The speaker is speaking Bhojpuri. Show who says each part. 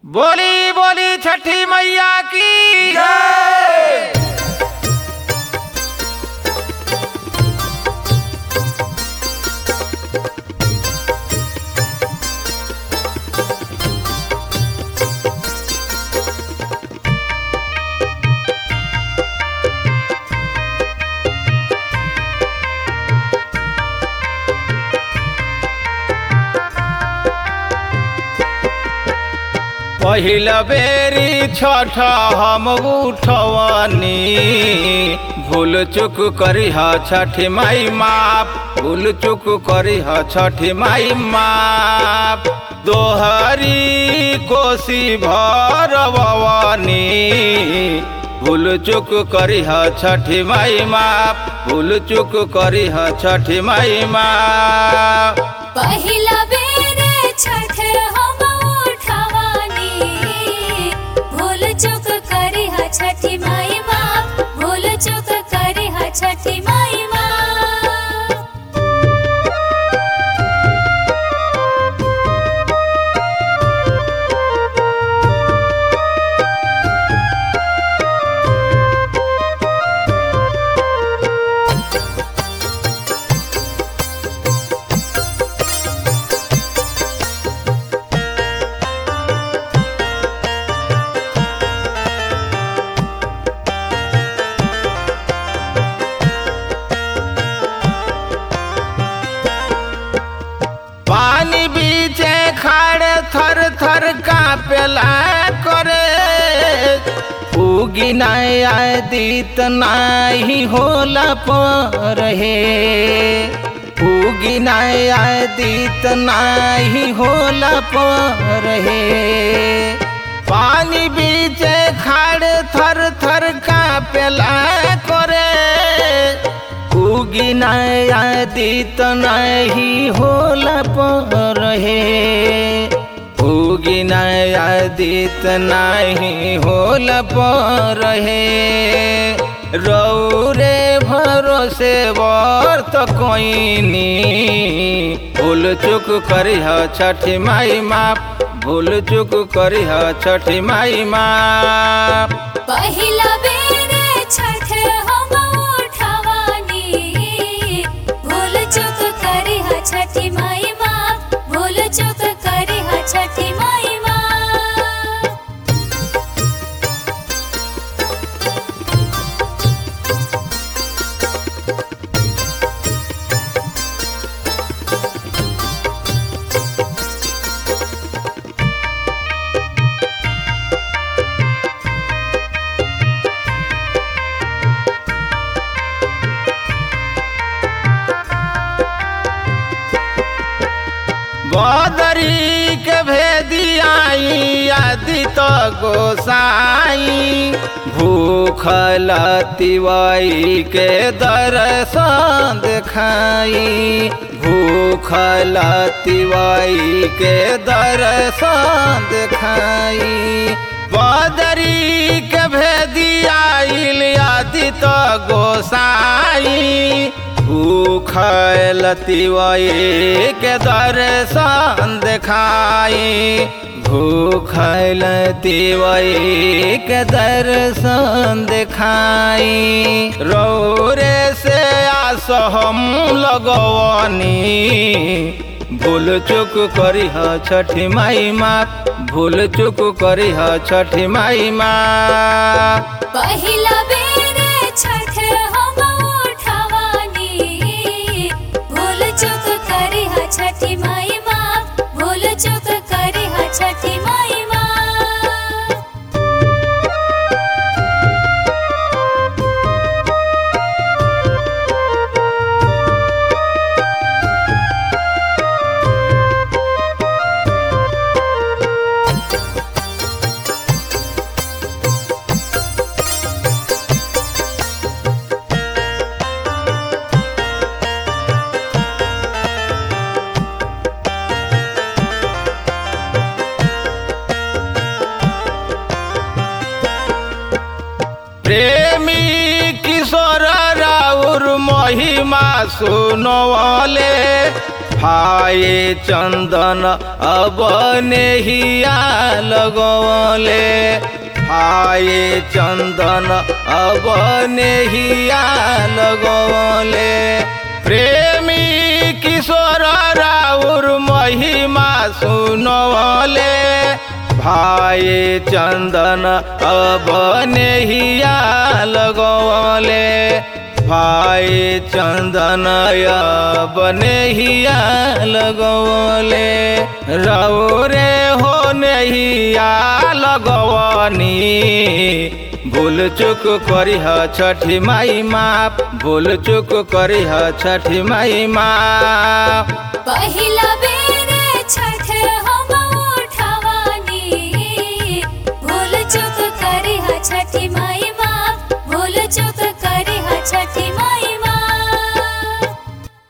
Speaker 1: बोली बोली छठी मैया की पहिल बेरी छठ हम उठवनी भूल चुक करी छठी माई माप भूल चुक करी छठी माई माप दोहरी कोसी भरवनी भूल चुक करी छठी माई माप भूल चुक करी छठी माई माप
Speaker 2: पहिला बेर छठ हम उठवानी भूल चूक करी हा छठी माई बाप भूल चूक करी हा छठी माई बाप
Speaker 1: पानी बीचे खाड़े थर थर कापेला करे उगी नाय आय दीत नाही होला पर हे उगी नाय आय दीत नाही होला पर हे पानी बीचे खाड़े थर थर कापेला करे उगी आदित नहीं होला पर हे उगी आदित नहीं होला पर हे रौरे भरोसे वर्त कोइनी भूल चुक करी छठी माई माप भूल चुक करी छठी माई माप
Speaker 2: पहिला बेर छठ हम उठवानी भूल चूक करी हा छठी माई बाप भूल चूक करी हा छठी माई बाप
Speaker 1: बदरी के भेदियाई आदि तो गोसाई भूखल तिवाई के दर्शन देखाई भूखल तिवाई के दर्शन देखाई बदरी के भेदियाई आदि तो गोसाई भूखल तिवई के दर्शन देखाई भूखल तिवई के दर्शन देखाई रौरे से आस हम लगवनी भूल चुक करी छठी माई माँ भूल चुक करी छठी माई माँ
Speaker 2: पहिला बेर छठ हम उठवानी भूल चूक करी हा छठी माई बाप भूल चूक करी हा छठी माई बाप
Speaker 1: प्रेमी किशोर राउर महिमा सुनवले भाई चंदन अब नेहिया लगवले भाई चंदन अब नेहिया लगवले प्रेमी किशोर राउर महिमा सुनवले भाई चंदन अब नेहिया लगवले भाई चंदन अब नेहिया लगवले रौरे हो नेहिया लगवनी भूल चुक करिह छठी माई माप भूल चुक करिह छठी माई माप